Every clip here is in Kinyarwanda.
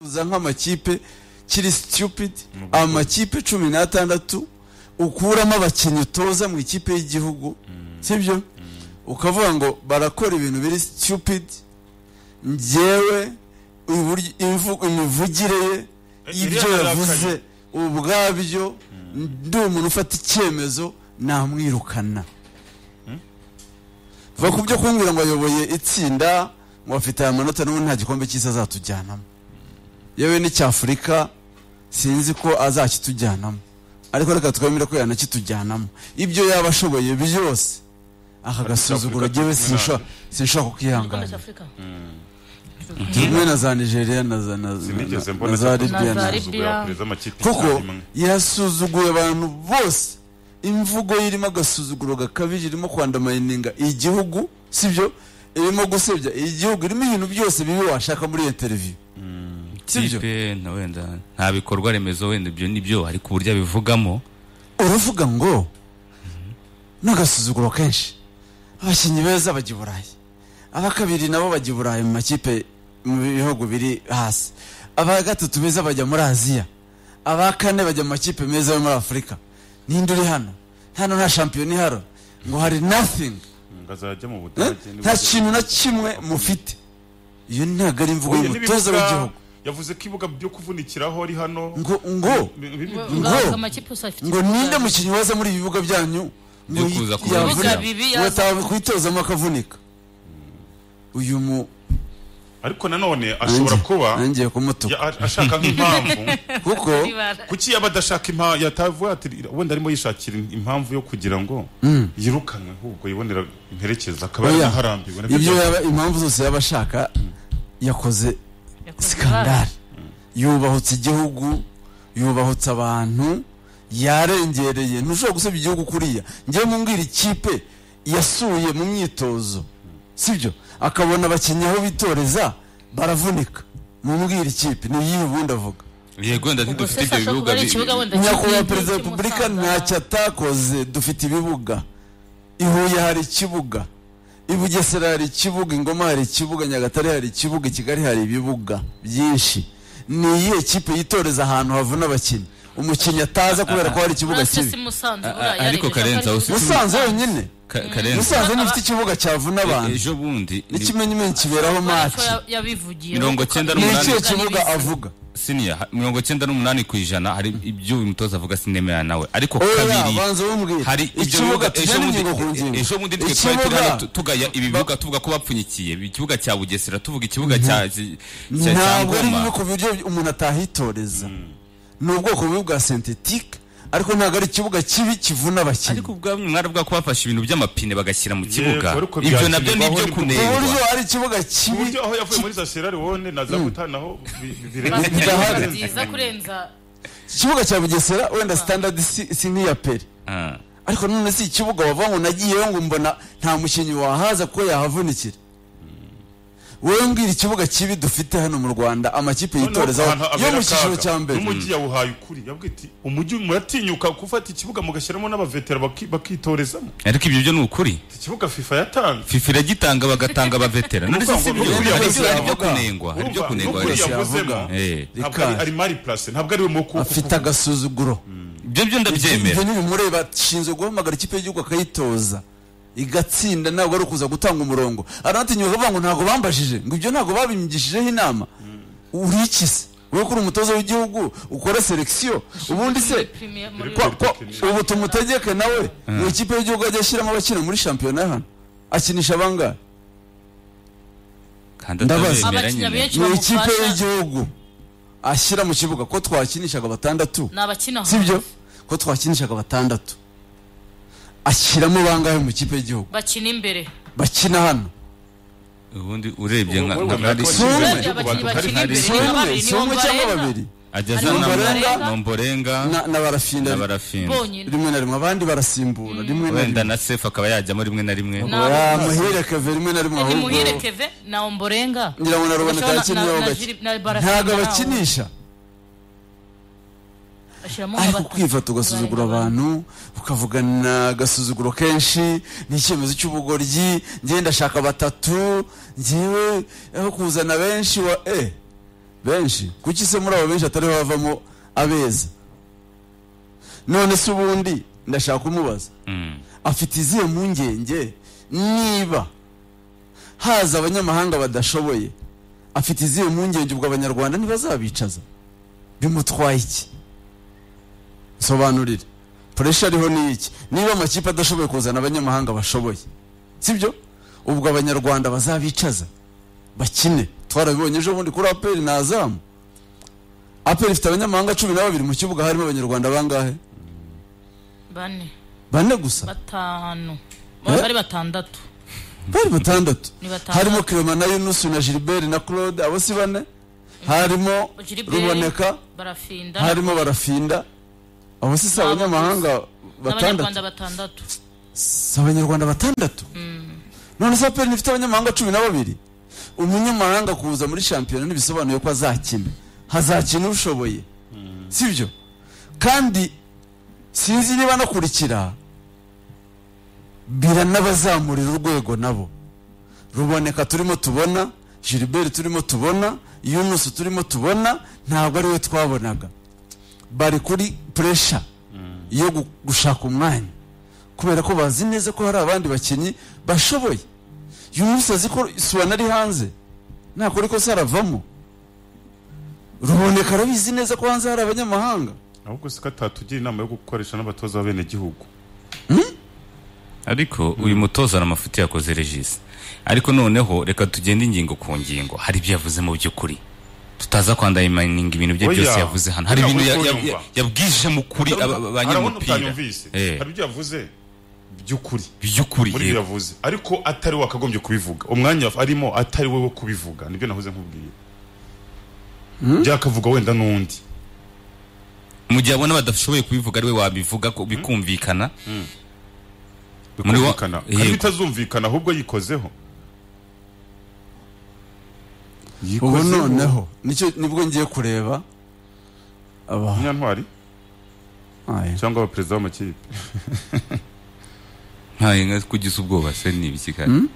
uza nk'amakipe kiri stupid amakipe cumi n'atandatu ukuramo abakinnyi utoza mu ikipe y'igihugu sibyo ukavuga ngo barakora ibintu biri stupid ngewe uburyo- imvu- imivugire ye ibyo Iriya yavuze ubwabyo ndi umuntu ufata icyemezo namwirukana va ku byo kumbwira ngo ayoboye itsinda ngo afite aya manota n'ubundi nta gikombe cy'isi azatujyanamo yewe n'icyafurika sinzi ko azakitujyanamo ariko reka twemere ko yanakitujyanamo ibyo yaba ashoboye byose akagasuzuguro Afurika gewe turi kumwe sinshobora sinshobora Igikombe kukihanganira cy'Afurika kimwe na za nigeria na za na- sinigeze na- mbona na za libya Na na za Libya. kuko yasuzuguye abantu bose imvugo ye irimo agasuzuguro gakabije irimo kwandamayininga igihugu sibyo irimo gusebya igihugu irimo ibintu byose bibi washaka muri iyo televiziyo sibyo kipe na wenda nta bikorwa remezo wenda ibyo ni byo ariko uburyo abivugamo uravuga ngo n'agasuzuguro kenshi abakinnyi beza bajya i burayi aba kabiri nabo bajya i burayi mu makipe mu bihugu biri hasi aba gatatu beza bajya muri aziya aba kane bajya mu makipe meza yo muri afurika ninde uri hano hano nta shampiyona iharo ngo hari nothing azajya mu Eh? budage nta kintu na kimwe mufite iyo ntabwo ari imvugo y'umutoza w'igihugu yavuze ko ibibuga byo kuvunikiraho ari hano ngo ngo ngo amakipe yose afite ngo ninde mukinnyi waza muri ibi bibuga byanyu ngo Yo kuza yi- kuvunika. yavunika. Bibuga bibi ngo yaza. ataha kwitozamo akavunika uyu mu ariko nanone ashobora nanjye- kuba nangiye kumutuka ya- ashaka nk'impamvu kuko ibara kuki yaba adashaka impamvu yatavuye ati wenda arimo yishakira impamvu yo kugira ngo yirukanwe ahubwo yibonera imperekeza akaba Oya. yaraharambiwe nabyo ibyo byavuye. yaba- impamvu zose yaba ashaka yakoze yakoze ibara. sikandari yubahutse igihugu yubahutse abantu yarengereye ntushobora gusebya igihugu kuriya ngewe mumbwira ikipe yasuye mu myitozo sibyo akabona abakinnyi aho bitoreza baravunika mumbwira ikipe ni iyihe ubundi avuga yego wenda Ubwo ntidufite se ashobora kuba ibyo bibuga ari bi- ikibuga wenda nyakubahwa cy'Ikipe perezida wa cy'i repubulika Musanze. ntacyo atakoze dufite ibibuga i huye hari ikibuga i bugesera hari ikibuga ingoma hari ikibuga nyagatare hari ikibuga i kigali hari ibibuga byinshi ni iyihe kipe yitoreza ahantu havuna abakinnyi umukinnyi ataza kubera ko hari ikibuga Uretse si kibi Musanze A- a- buriya ariko yarigeze Karenzo, ko ari usi- musanze yonyine Ka- karenzi musanze ntifite ikibuga cyavuna abantu ejo bundi ni- n'ikimenyimenyi kiberaho Ariko maci ya- yabivugiye Mirongo cyenda ni n'umunani. ikihe kibuga avuga siniya ha- mirongo cyenda n'umunani ku ijana hari ibyo uyu mutoza avuga sinemera nawe ariko oya kabiri banza bumubwire hari ibyo bibuga ikibuga ejo tujyane bundi ingingo ku ngingo ejo bundi twe twari turi hano tu- ikibuga tugaya ibi bibuga tuvuga ko bapfunyikiye ikibuga cya bugesera tuvuga ikibuga cya cya- cya cya ntabwo ari bimwe ngoma ku buryo umuntu atahitoreza ni ubwoko bubi bwa sentetike ariko ntabwo ari ikibuga kibi kivuna abakinnyi ariko ubwabyo mwari bwa ko bafashe ibintu by'amapine bagashyira mu kibuga ariko ibyo nabyo ni ibyo byakinirwaho ku kunengwa buryo ari ikibuga ku kibi buryo aho yavuye muri za Sierra Leone na za Bhutan aho bi- bi- birenze Basketball Bidahari. nziza kurenza ikibuga cya bugesera wenda standard si si nk'iya peri Ah. ariko none si ikibuga wavuga ngo nagiyeyo ngo mbona nta mukinnyi wahaza kuko yahavunikira wowe mbwira ikibuga kibi dufite hano mu rwanda amakipe yitorezaho Noneho yo mu abera cyiciro akaga. cya mbere n'umujyi yawuhaye ukuri yabwiye ati umujyi muratinyuka gufata ikibuga mugashyiramo n'abavetera baki- bakitorezamo ariko ibyo byo ni ukuri iki kibuga fifa yatanze fifa iragitanga bagatanga abavetera none se Urumva si ngo byo nukuri hari ibyo- hari yavuga. ibyo kunengwa hari ibyo Urumva, kunengwa nukuri Ese yavuzemo yavuga. Eh, ntabwo ari- Rikaje. ari mari place ntabwo ari we mu kuko afite agasuzuguro ibyo byo ibyo ndabyemera ntibimureba ashinzwe guhamagara ikipe y'igihugu akayitoza igatsinda ntabwo ari ukuza gutanga umurongo aranatinyuka avuga ngo ntabwo bambajije ngo ibyo ntabwo babinyigishijeho inama urikise wowe kuri umutoza w'igihugu ukora selekisiyo ubundi se Premier muri- kwa- kwa- ubu tumutegeke nawe ngo ikipe y'igihugu ajye ashyiramo abakina muri shampiyona hano akinisha abangahe kandi Ndabaza. atabemera abakinnyi nyine benshi ni ikipe bamufasha y'igihugu ashyira mu kibuga ko twakinishaga batandatu ni abakina sibyo ko twakinishaga batandatu ashyiramo bangahe mu kipe y'igihugu bakina imbere bakina hano ubundi urebye nka Wowe nka- wemera hari- ko Si umwe. wakize mu Abakinnyi gihugu bakina hari- imbere. si umwe babiri si umwe nibo cyangwa barenga. babiri ajya Hari aza na Nomborenga. nomborenga Na- na barafinda na barafinda bonyine rimwe na rimwe abandi barasimbura rimwe na wenda rimwe na sefu akaba yajyamo rimwe na rimwe Na- oya muhire keve rimwe na rimwe ni ahubwo muhire keve na omborenga ngira ngo na ruboneka Bashobora na- yakinnyeho na- na gake Jiri- na Barafinda ntabwo nawe. abakinisha bashyiramo ariko nk'abatatu. kwifata ugasuzugura abantu ukavugana agasuzuguro kenshi ni icyemezo cy'ubugoryi ngenda ndashaka batatu ngewe aho kuzana benshi wa e benshi kuki se muri abo benshi atari bavamo abeza none se ubundi ndashaka kumubaza Mm. afite izihe mpungenge niba haza abanyamahanga badashoboye afite izihe mpungenge ubwo abanyarwanda ntibazabicaza bimutwaye iki sobanurire puresha ariho ni iki niba amakipe adashoboye kuzana abanyamahanga bashoboye sibyo ubwo abanyarwanda bazabicaza bakine twarabibonye ejo bundi kuri aperi ni azamu aperi ifite abanyamahanga cumi na babiri mu kibuga harimo abanyarwanda bangahe bane bane gusa batanu Eh? bari batandatu bari batandatu Ni batandatu. harimo kirema na yunusu na gilbert na claude abo si bane harimo Gilbert, ruboneka barafinda harimo barafinda abo si si abanyamahanga n'abanyarwanda batandatu batandatu si abanyarwanda batandatu none se aperi ifite abanyamahanga cumi na babiri umunyamahanga kuza muri shampiyona ntibisobanuye ko azakina hazakina ushoboye sibyo kandi sinzi niba anakurikira bira n'abazamurira urwego nabo ruboneka turimo tubona gilbert turimo tubona yunusu turimo tubona ntabwo ari we twabonaga bari kuri puresha yo gu- gushaka umwanya kubera ko bazi neza ko hari abandi bakinnyi bashoboye yunusu azi ko suwana ari hanze nakora ikosa aravamo ruboneka arabizi neza ko hanze hari abanyamahanga ahubwo se ko atatugira inama yo gukoresha n'abatoza b'abenegihugu ariko uyu mutoza hari amafuti yakoze regisi ariko noneho reka tugende ingingo ku ngingo hari ibyo yavuze mu by'ukuri tutaza kwandayimaninga ibintu bye Oya. byose yavuze hano hari Oya, ibintu ya- uri ya- kunyumva. ya- yabwije mu kuri aba- aba- Arabona abanyamupira utanyumvise Eh. hari ibyo yavuze by'ukuri by'ukuri muri yego. ibyo yavuze ariko atari we wakagombye kubivuga umwanya yaf- arimo atari we wo kubivuga nibyo nahoze nkubwiye byakavuga wenda n'undi mu gihe abona badashoboye kubivuga ari we wabivuga ko bikumvikana Muri wa- bikumvikana kandi yego. bitazumvikana ahubwo yikozeho ubu Yikozeho. noneho nicyo nibwo ngiye kureba aba munyantwari Aye. cyangwa abaperezida b'amakipe ntaye nka kugize ubwoba se ni ibiki kare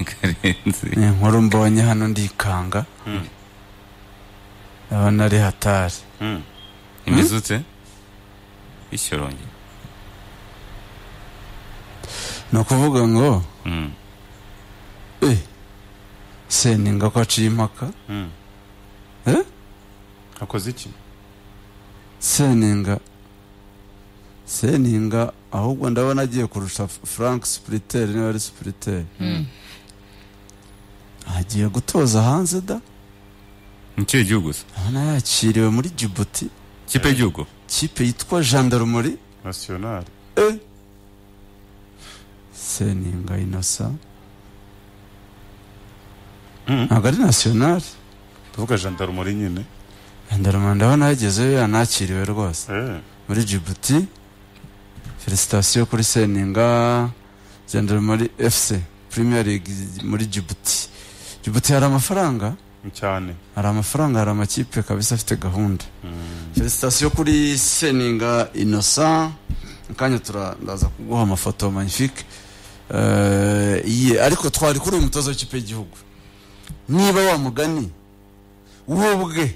karenze ni inkuru mbonye hano ndikanga ndabona ari hatari imizutse ishyoronge ni ukuvuga ngo Mm. eh seninga ko aciye impaka eh akoze iki seninga seninga ahubwo ndabona agiye kurusha F- frank spuriteri niba ari spuriteri agiye gutoza hanze da ni ikihe gihugu se ndabona yakiriwe muri jibuti ikipe y'igihugu kipe yitwa jandarumuri nasiyonari eh seninga inosa ntabwo ari nasiyonari tuvuga jandarumori nyine jandarumuri ndabona yagezeyo yanakiriwe rwose Eh. muri Djibouti felicitasiyo kuri seninga jandarumuri fc premier league muri Djibouti Djibouti hari amafaranga cyane hari amafaranga hari amakipe kabisa afite gahunda felicitasiyo kuri seninga innocent akanya tura- ndaza kuguha amafoto magnifique Eh, ye ariko twari kuri uyu mutoza w'ikipe y'igihugu niba wa mugani we ubwe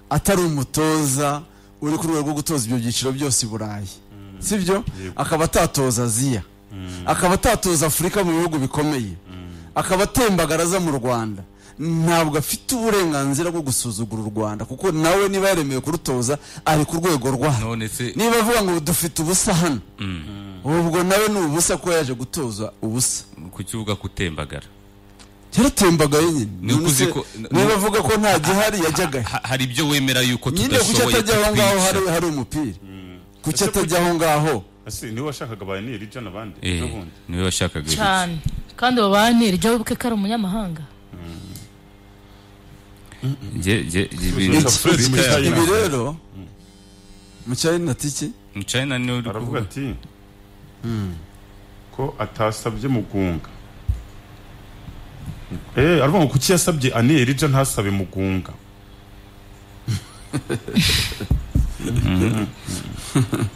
atari umutoza uri ku rwego rwo gutoza ibyo byiciro byose i burayi sibyo Yego. akaba atatoza aziya akaba atatoza afurika mu bihugu bikomeye akaba atembagara aza mu rwanda ntabwo afite uburenganzira bwo gusuzugura u rwanda kuko nawe niba yaremewe kurutoza ari ku rwego rwaho none se niba avuga ngo dufite ubusa hano ubwo nawe ni ubusa ko yaje gutoza ubusa ku kibuga kutembagara yaratembagaye nyine Ni uko uzi None se ko- niba avuga ko nta gihari yajyaga he? Ha- hari ibyo wemera yuko nyine kuki tudashoboye atajya aho ngaho hari kutwica hari umupira kuki Ese atajya aho ngaho ese niwe washakaga bayaneri ibyo n'abandi Eh, n'ubundi niwe washakaga iki? cyane kandi abo banira jya wibuke ko ari umunyamahanga Nge- nge- nge- ibintu- Iki- Fred Iki- muri China. ibi rero mu cyayina tiki Mu China niwe uri aravuga kuvuga ati ko atasabye mugunga eh aravuga ngo kuki yasabye aneri ibyo ntasabe mugunga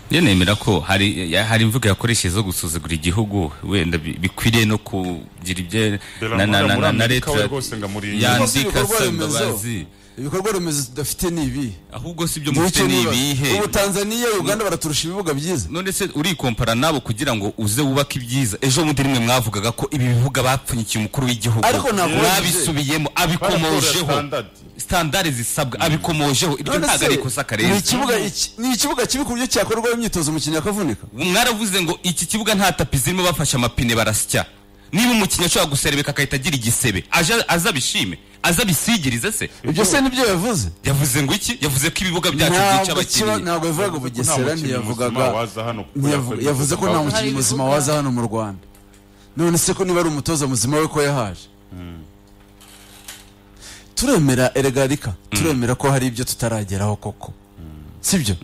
njye nemera ko hari ya- hari imvugo yakoresheje zo gusuzugura igihugu wenda bi- bikwiriye no kugira ibyo Dore na na muri- na muri na na Amerika we leta rwose ngo muri yandika Ibikorwa asaba remezo. imbabazi ibikorwa remezo tudafite ni ibi ahubwo si ibyo mufite Nicyo ni nibaza. ibihe ubu tanzaniya uganda baraturusha ibibuga byiza none se urikompara nabo kugira ngo uze wubake ibyiza ejo bundi rimwe mwavugaga ko ibi bivuga bapfunyikiye umukuru w'igihugu Ariko ntabwo mwabisubiyemo abikomojeho standard. standard zisabwa abikomojeho iryo None ntabwo se, ari ikosa ni karenze ikibuga iki- ni ikibuga kibi ku buryo cyakorwaho imyitozo umukinnyi akavunika mwaravuze ngo iki kibuga nta tapi zirimo bafashe amapine barasya niba umukinnyi ashobora guserebeka agahita agira igisebe aje- aze abishime aze abisigirize se ibyo se nibyo yavuze yavuze ngo iki yavuze ko ibibuga byacu ntabwo byica kiba abakinnyi ntabwo yavugaga bugesera mukinnyi ntiyavugaga muzima waza hano kuko ntiyavu- yakoze yavuze ko nta ibikorwa. mukinnyi Hari muzima ibibuga. waza hano mu rwanda none se ko niba ari umutoza muzima we ko yahaje turemera erega rika turemera ko hari ibyo tutarageraho koko sibyo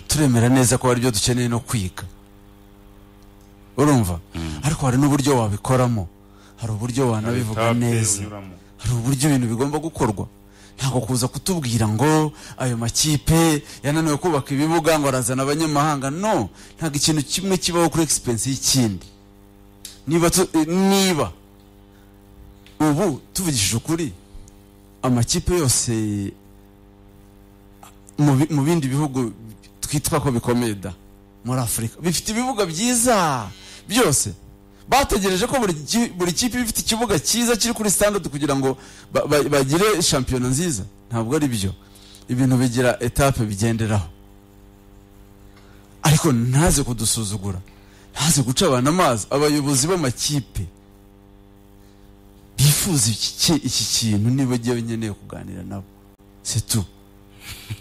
turemera neza ko hari ibyo dukeneye no kwiga urumva ariko hari n'uburyo wabikoramo hari uburyo wanabivuga Etape neza unyuramo. hari uburyo ibintu bigomba gukorwa ntabwo kuza kutubwira ngo ayo makipe yananiwe kubaka ibibuga ngo arazana abanyamahanga no ntabwo ikintu kimwe kibaho kuri egisipensi y'ikindi niba tu- eh, niba ubu tuvugishije ukuri amakipe yose mu bi- mu bindi bihugu twitwa ko bikomeye da muri afurika bifite ibibuga byiza byose bategereje ko buri ki- buri kipe iba ifite ikibuga cyiza kiri kuri standard kugira ngo ba- ba- bagire shampiyona nziza ntabwo ari byo ibintu bigira etape bigenderaho ariko ntaze kudusuzugura ntaze guca abantu amazi abayobozi b'amakipe bifuza iki ki- iki kintu niba jyewe nkeneye kuganira nabo si tu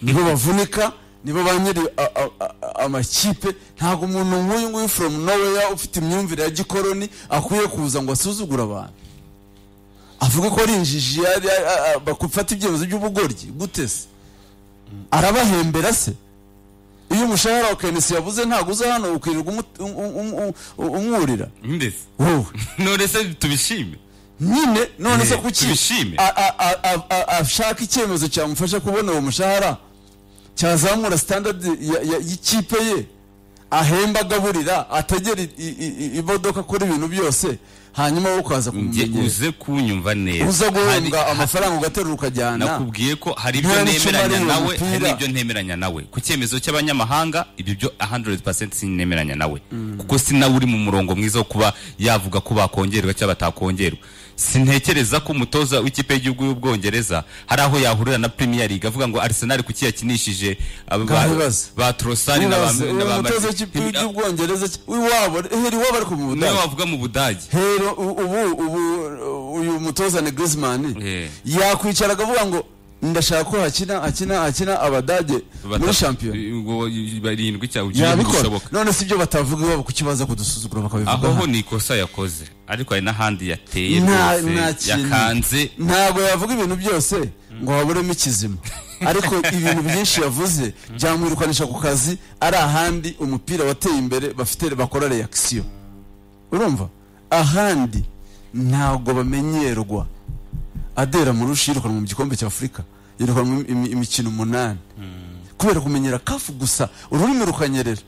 nibo bavunika nibo ba nyiri a- a- a- amakipe ntabwo umuntu nk'uyu nguyu from nowhere ufite imyumvire ya gikoroni akwiye kuza ngo asuzugure abantu avuga ko ari injiji yari- a- a- a- bafata ibyemezo by'ubugoryi gute se arabahembera se iyo umushahara wa kenesi yabuze ntabwo uza hano ukirirwa umu- um- um- um- um- umwurira mbese wowe none se tubishime nyine none se Eh, kuki tubishime. a- a- a- a- a- ashaka icyemezo cyamufasha kubona uwo mushahara cyazamura standard ya- ya- y'ikipe ye ahemba agaburira ategera i- i- i- imodoka akora ibintu byose hanyuma wo ukaza njye kumumenyera uze kunyumva neza uza Hari- guhembwa amafaranga ugaterura ukajyana nakubwiye ko hari ibyo Nta n'icyo nemeranya umarira nawe umupira. hari n'ibyo ntemeranya nawe ku cyemezo cy'abanyamahanga ibyo byo 100% sinemeranya nawe kuko si nawe uri mu murongo mwiza wo kuba yavuga ko bakongerwa cyangwa batakongerwa sintekereza ko umutoza w'ikipe y'igihugu y'ubwongereza hari aho yahurira na premier league avuga ngo arsenal kuki yakinishije aba- ba, Ndabibaza. ba trosani na ba na ba- umutoza w'ikipe y'ubwongereza w'iwabo heri iwabo ariko mu niwe budage wavuga mu budage hero u- ubu ubu uh, uyu mutoza ni Griezmann Eh. yakwicara akavuga ngo ndashaka ko hakina hakina hakina abadage muri shampiyona shampiyona barindwi cyangwa ugiye yabikora gushoboka none si ibyo batavuga iwabo ku kibazo kudusuzugura aho bakabivuga ho ni ikosa yakoze ariko hari n'ahandi yateye Nta- rwose nta kintu. yakanze ntabwo yavuga ibintu byose ngo waburemo ikizima ariko ibintu byinshi yavuze byamwirukanisha ku kazi ari ahandi umupira wateye imbere bafite bakora reakisiyo urumva ahandi ntabwo bamenyerwa adera murushi yirukanwa mu gikombe cya afurika yirukanwa imi- imi- imikino umunani kubera kumenyera kafu gusa ururimi rukanyerera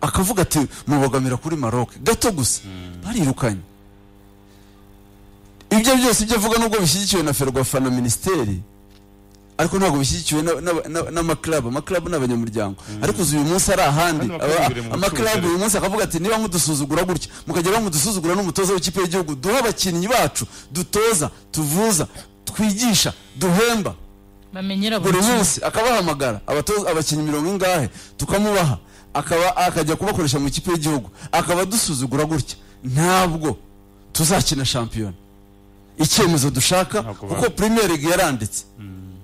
akavuga ati mubogamira kuri maroc gato gusa barirukanye ibyo byose ibyo avuga nubwo bishyigikiwe na ferwafa na minisiteri ariko ntabwo bishyigikiwe na- na- na- n'amakarabu amakarabu ni abanyamuryango ariko uzi uyu munsi ari ahandi Hano bakora Aba- imbere mu amakarabu bucuruzi. uyu munsi akavuga ati niba mudusuzugura gutya mukajya bamudusuzugura n'umutoza w'ikipe y'igihugu duhe abakinnyi bacu dutoza tuvuza twigisha duhemba bamenyera buri buri kimwe. munsi akabahamagara abatoza abakinnyi mirongo ingahe tukamubaha akaba akajya kubakoresha mu ikipe y'igihugu akaba adusuzugura gutya ntabwo tuzakina shampiyona icyemezo dushaka Ntabwo kuko ba- premier league yaranditse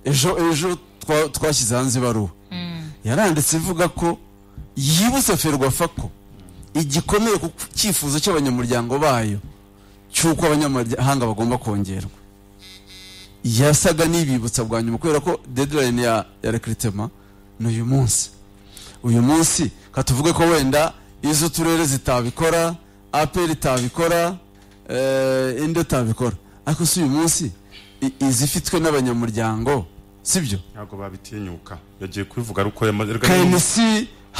ejo ejo twa- twashyize hanze ibaruwa yaranditse ivuga ko yibutse ferwafa ko igikomeye ku cyifuzo cy'abanyamuryango bayo cy'uko abanyamahanga bagomba kongerwa yasaga n'ibibutsa bwa nyuma kubera ko deadline ya, ya recruitment ni uyu munsi uyu munsi katuvuge ko wenda izo uturere zitabikora apel itabikora eh, indi itabikora ariko si uyu munsi i- izifitwe n'abanyamuryango sibyo ntabwo babitinyuka yagiye kubivuga ari uko yamaze erega n'ubu- knc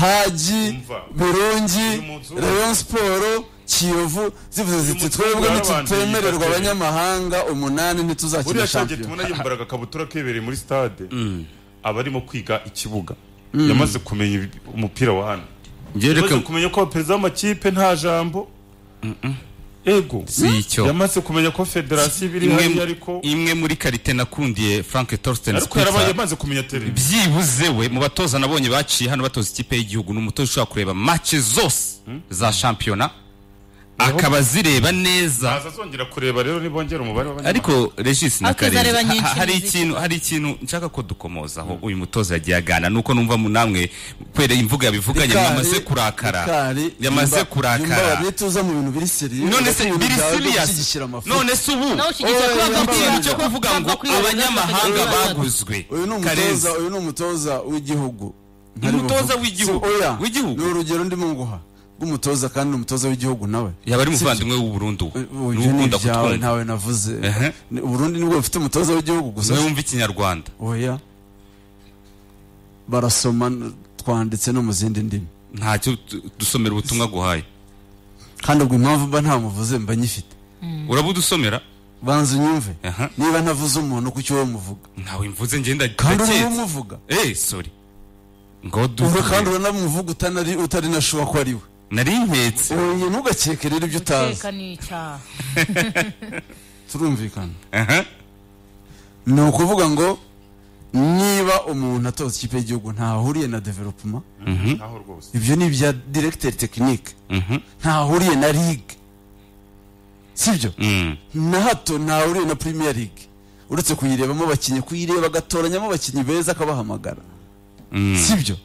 haji Umva. burungi Uyu muzi uwo. rayon siporo kiyovu zivuze ziti muzi twebwe uwo ntitutemererwa yarabanduye, abanyamahanga umunani ntituzakina buriya shange tubona shampiyona yambara agakabutura kebereye muri stade aba arimo kwiga ikibuga yamaze kumenya ibi- umupira wa hano njyewe yamaze reka kumenya ko abaperezida b'amakipe nta jambo ego si icyo yamaze kumenya ko federasiyo ibiri hariya imwe, ariko imwe muri karite nakundiye frank torsten ariko yarabaye Spitzer, yamaze kumenya tele byibuze we mu batoza nabonye baciye hano batoza ikipe y'igihugu ni umutoza ushobora kureba match zose za shampiyona akaba zireba neza azazongera kureba rero nibongera umubare w'abanyamahanga ariko regis na Akizareba karenzi ha- nyinshi hari muziki. ikintu hari ikintu nshaka ko dukomozaho uyu mutoza yagiye agana nuko numva mu namwe kubera imvuga yabivuganye Bikari, mwamaze kurakara Bikari, yamaze yumva- yumva kurakara babituza mu bintu biri seriye none se biri serious gushyigikira amafuti none se ubu Nawe ushyigikiye ko bagomba ikintu kubanza cyo kuvuga kubanza ngo kwibaza abanyamahanga bakajya kubaza. baguzwe uyu ni Karenzi. umutoza uyu ni umutoza w'igihugu Ntari Umutoza buvuge. w'igihugu, Si- oya, w'igihugu. ni urugero ndimo nguha rw'umutoza kandi ni umutoza w'igihugu nawe yaba ari Sibyo? umuvandimwe w'u Burundi ubu Ubu niwe ibyo ni ukunda ibyawe kutwumva ntawe navuze Ehe. Ni- uburundi nibwo bufite umutoza w'igihugu gusa niwe wumva ikinyarwanda oya barasoma n- twanditse no mu zindi ndimi ntacyo tu- dusomera ubutumwa guhaye kandi ubwo impamvu mba nta muvuze mba nyifite urabudusomera banza unyumve Aha. niba ntavuze umuntu kuki wowe muvuga ntawe mvuze ngenda kandi uri ndaketse umuvuga eh sorry ngo uri kandi duhure uranamuvuga utanari utari na shuwa ko ari we nari nketse oye ntugakeke rero ibyo utazi Guteka ni icyaha turumvikana Aha. ni ukuvuga ngo niba umuntu atoza ikipe y'igihugu ntahuriye na developuma naho rwose ibyo ni ibya directeur technique ntahuriye na ligue sibyo Mm. na hato ntahuriye na premier league uretse kuyirebamo abakinnyi kuyireba agatoranyamo abakinnyi beza akabahamagara sibyo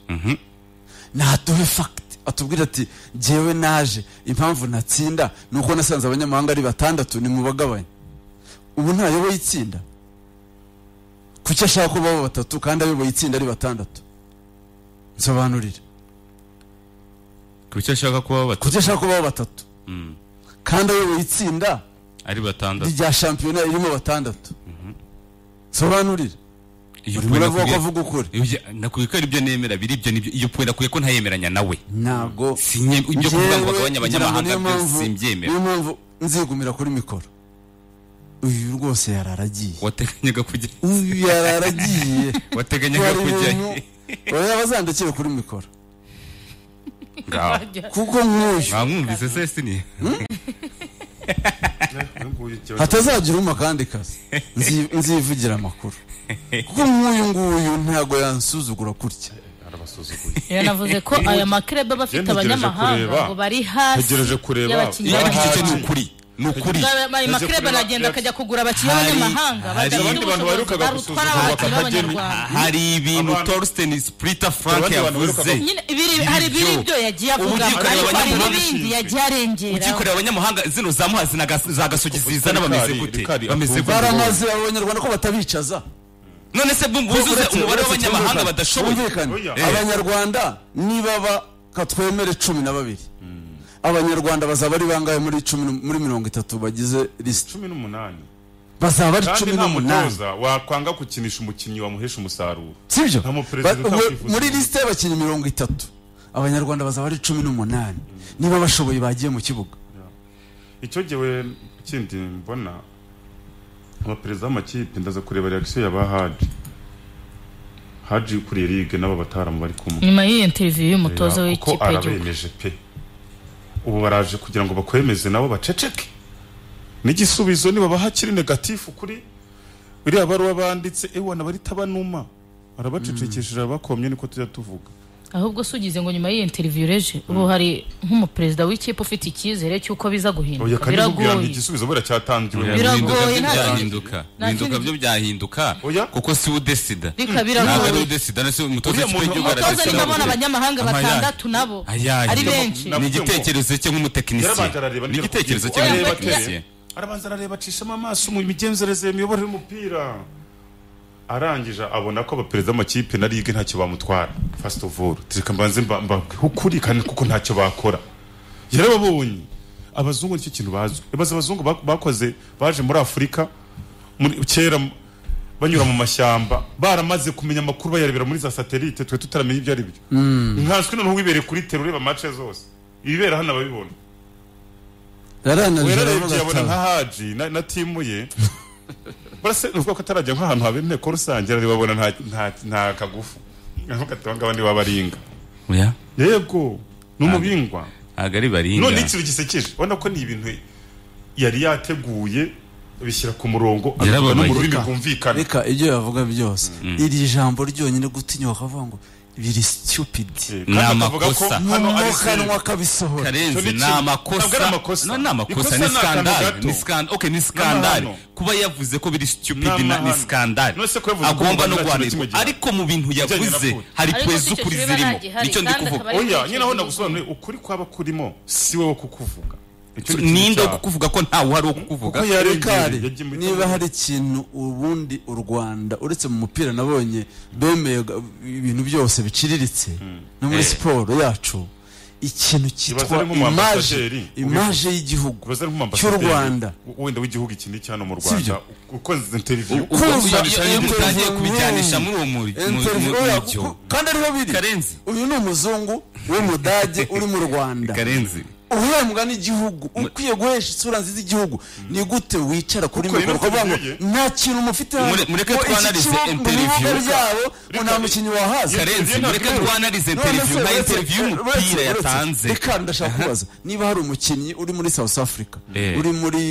naduhe fagiti atubwira ati jyewe naje impamvu natsinda ni uko nasanze abanyamahanga ari batandatu ni mu bagabanya ubu ntayoboye itsinda kuki ashaka ko baba batatu kandi ayoboye itsinda ari batandatu nsobanurire kuki ashaka kuba batatu kuki ashaka ko baba batatu kandi ayoboye itsinda ari batandatu rya shampiyona irimo batandatu nsobanurire iyo urimo pwena uravuga ko akubwiye- avuga ukuri Ibyo- nakubwiye ko ari byo nemera biri ibyo nibyo iyo pwena akwiye ko ntayemeranya nawe ntago sinye ibyo kuvuga ngo Njyewe bagabanye abanyamahanga ngira ngo niyo mpamvu- simbyemera niyo mpamvu nzigumira kuri mikoro uyu rwose yararagiye wateganyaga kujya uyu yararagiye wateganyaga kujyayo oya bazandikire kuri mikoro ngaho kuko nk'uyu mwamwumvise sesini uyu nguyu ikibazo- hatazagira uma kandi kazi Nzi- nzivugira amakuru kuko nk'uyu nguyu ntago yansuzugura kurya arabasuzuguye rero navuze ko aya makrebe aba afite Njye ntegereje kureba. abanyamahanga ngo bari hasi Ntegereje kureba. y'abakinnyi Iyo iyo ari ari cyo cyo b'abanyamahanga. ni ukuri ni ukuri ayo Ntegereje makrebe kureba- aragenda akajya kugura abakinnyi Hari- b'abanyamahanga hari badafite abandi bantu ubushobozi baherukaga barutwara gusuzugura abakinnyi Bakageni. b'abanyarwanda hari ibintu Abantu- torsten splitter frank Abandi bantu yavuze birukaga- nyine ibiri- hari biri Ibyo. ibyo yagiye avuga Ubyikorera ariko hari abanyamahanga n'ibindi bishinzwe. yagiye arengera ukikorera abanyamahanga zino za muhazi na gas- za gasogi zizana bameze Rikari- gute Rikari bameze akumva. gute baramaze abanyarwanda ko batabicaza none se bumva uzuze Uretse- umubare uretse w'abanyamahanga twumvikane. badashoboye Twumvikane. Oya. Eh. abanyarwanda nibaba katwemere cumi na babiri abanyarwanda bazaba ari bangahe muri cumi n- muri mirongo itatu bagize lisiti cumi n'umunani bazaba ari kandi cumi nta n'umunani mutoza wakwanga gukinisha umukinnyi wamuhesha umusaruro sibyo Nta muperezida Ba- mu- utakwifuza. muri lisite y'abakinnyi mirongo itatu abanyarwanda bazaba ari cumi n'umunani niba bashoboye bagiye mu kibuga icyo gihe kindi mbona abaperezida b'amakipe ndaza kureba reaction ya ba haji haji ukuriye ligue n'aba bataramu bari kumwe nyuma y'iyo interview y'umutoza kuko w'ikipe y'igihugu arabemeje pe ubu baraje kugira ngo bakwemeze nabo baceceke n'igisubizo niba bahakiri negatifu kuri biriya baruwa banditse ewana barita banuma barabacecekesheje abakomye niko tujya tuvuga ahubwo si ugize ngo nyuma y'iyo interview reje ubu hari nk'umuperezida w'ikipe ufite icyizere cy'uko biza oya guhinduka kandi bubwira ngo biragoye igisubizo buriya cyatangiwe Biragoye, Bihinduka byo nta- byahinduka nta bihinduka kindi- byo byahinduka Oya. kuko si we udesida Rika, ntabwo ari we biragoye udesida nese umutoza Uriya w'ikipe muntu- y'igihugu umutoza umutoza aradesida nyuma abona buriya. abanyamahanga Ama yayi. batandatu nabo Ayayi. ari benshi ni Navuze ngo- igitekerezo cye nk'umutekinisiye yarabanza arareba ni ndeba igitekerezo cye kugira ngo arebe nk'umutekinisiye ateye. arabanza arareba acishamo amaso mu migenzereze imiyoborere y'umupira arangije abona ko abaperezida b'amakipe na ligue ntacyo bamutwara first of all reka mbanze mba- mbabwire ukuri kandi kuko ntacyo bakora yarababonye abazungu nicyo kintu bazi ibaze abazungu bak- bakoze baje muri afurika muri- kera banyura mu mashyamba baramaze kumenya amakuru bayarebera muri za satelite twe tutaramenya ibyo ari byo nkanswe noneho wibere kuri tero ureba mace zose ibibera hano ababibona yaranaje werarebye aravuga abona nka ati haji na, na timu ye barase nuvuga ko atarajya nk'ahantu haba inteko rusange arababona nta, nta, nta kagufu nkavuga ati abangaba ni babaringa oya yego ni umubingwa ntabwo ari baringa none ikintu gisekeje ubona ko ni ibintu yari yateguye bishyira ku murongo Yarababaye. abivuga no mu rurimi rwumvikana reka ibyo yavuga byose iri jambo ryonyine gutinyuka akavuga ngo biri stupid Kandi Ni akavuga ko amakosa. hano ari mu sinema. kanwa kabisohora Icyo ni karenzi ni ikintu. Ntabwo ari amakosa amakosa. No, ni amakosa Ikosa ni ni akantu skandali gato. ni skandali okay ni skandali N'amahano. kuba yavuze ko biri stupid N'amahano. na ni skandali None se ko yavuze ko agomba Rwanda nta kintu no guhanirwa kimwe gihari. ariko mu bintu yavuze raporo. hari Ariko si kwezi icyo ukuri kiba zirimo nagihari, nicyo ndi kandi kuvuga akaba ari oya icyo nyine aho kivuga. nagusobanuriye ukuri kwaba kurimo si wowe kukuvuga Icyo ni ikintu ninde wo cyaha. kukuvuga ko ntawe uhari wo kukuvuga Kuko yarengeye, Kari, yagiye mu niba hari ikintu ubundi u rwanda uretse mu mupira nabonye bemeye ga- ibintu byose biciriritse no muri Eh. siporo yacu ikintu cyitwa ari nk'umu imaje ambasaderi, imaje y'igihugu Ubaze ari cy'u nk'umuambasaderi rwanda w- wenda w'igihugu iki n'iki hano mu Sibyo. rwanda uko interiviyu Uko Iyo- iyo- iyo Interview mutangiye kubijyanisha room. muri uwo muri- mu- Interview mu- ya- mucyo. ku- kandi ariho biri karenzi uyu ni umuzungu w'umudage uri mu rwanda karenzi uhembwa n'igihugu ukwiye guhesha isura nziza igihugu ni gute wicara kuri Kuko iyi mikoro ukavuga ngo interview nta kintu mufite hano Mure- mureke ngo iki twanarize kibo- mu interview. bibuga byabo ngo Reka- nta mukinnyi wahaza karenzi ntabwo mureke ari- twanarize None interiviyu se nka uretse- interiviyu uretse- y'umupira uretse- yatanze reka ndashaka kubaza niba hari umukinnyi uri muri south africa Eh. uri muri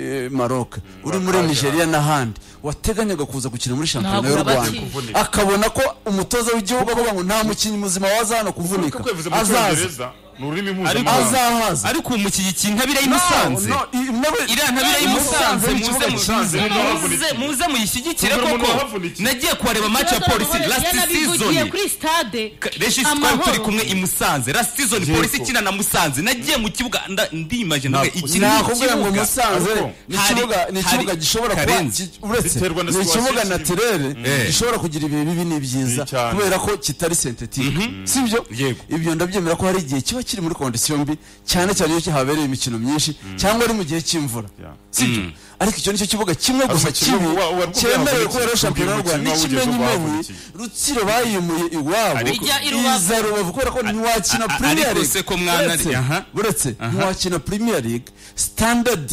eh, maroc uri muri Bakajya. nigeria n'ahandi wateganyaga kuza gukina muri shampiyona Ntabwo y'u baki- rwanda akabona ko umutoza w'igihugu avuga ngo nta mukinnyi muzima waza hano kuvunika uko yavuze mu azaza cyongereza ni ururimi Ariko- mpuzamahanga azahaza ariko uwo mukigikiye intabire No, y'imusanze no, i- ntabwo- iriya ntabire I Musanze y'imusanze ni muze ikibuga muze cyiza. muze muze muyishyigikire Kugira umuntu koko wahavunikiye. nagiye kuhareba match ya polisi last yanabivugiye season kuri stade Reshi twari turi kumwe i Musanze last season Yego. polisi ikina na Musanze nagiye mu kibuga nda- ndimaje ndavuga Ntabwo- iki ni nakubwira ngo ikibuga musanze Ariko ni hari- ikibuga ni ikibuga hari- gishobora kuba Karenzi, ki- uretse biterwa na ni ikibuga situation naturere Eh. gishobora kugira ibihe bibi n'ibyiza Ni cyane. kubera ko kitari sentetike sibyo Yego. ibyo ndabyemera ko hari igihe kiba kiri muri kondisiyo mbi cyane cyane iyo kihabereye imikino myinshi cyangwa ari mu gihe cy'imvura Yeah. sibyo arwa icyo nicyo kibuga kimwe gusa umukino kibi wa- wa- wa- cyemerewe wa- kubera shampiyona y'u Rwanda umukino wawugeze n'ikimenyi mewe bahagurukira. rutsiro bayimuye iwabo Ariko- Ijya i Rubavu. iza rubavu kubera ko ntiwakina a- a- premier ariko league se ko mwana- Uretse- aha. uretse ntiwakina premier league standard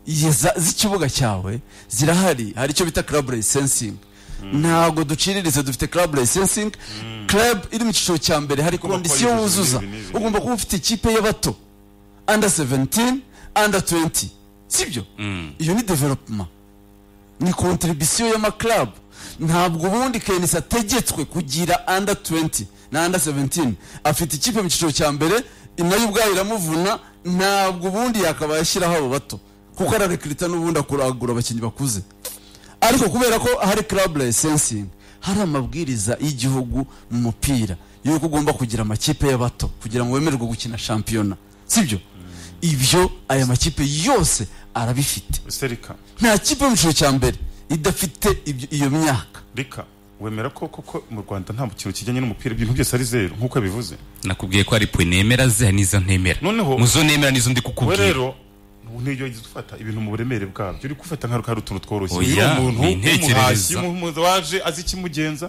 yeza- z'ikibuga cyawe zirahari hari icyo bita club licensing ntago duciriritse dufite club licensing club iri mu cyiciro cya mbere hari Ugomba kuba kondisiyo yujuje wuzuza ibi n'ibi. ugomba kuba ufite ikipe y'abato under 17 under 20 sibyo iyo ni development ni contribution y'amaklabu ntabwo ubundi kenisi ategetswe kugira under 20 na under 17 afite ikipe mu cyiciro cya mbere nayo ubwayo iramuvuna ntabwo ubundi yakaba yashyiraho abo bato kuko ararekirita n'ubundi akuragura abakinnyi bakuze ariko kubera ko hari club licensing hari amabwiriza y'igihugu mu mupira y'uko ugomba kugira amakipe y'abato kugira ngo wemererwe gukina shampiyona sibyo ibyo aya makipe yose arabifite serika nta kipe mu cyiciro cya mbere idafite ibyo- iyo myaka rika wemera ko koko mu rwanda nta kintu kijyanye n'umupira ibintu byose ari zeru nk'uko yabivuze nakubwiye ko hari pwe nemera ze hari n'izo ntemera Noneho- mu zo nemera n'izo ndi we kukubwira rero niyo ufata ibintu mu buremere bwabyo uri gufata nk'aho hari utuntu tworoshye Oya, umuntu ni intekerezo. w'umuhashyi waje azi ikimugenza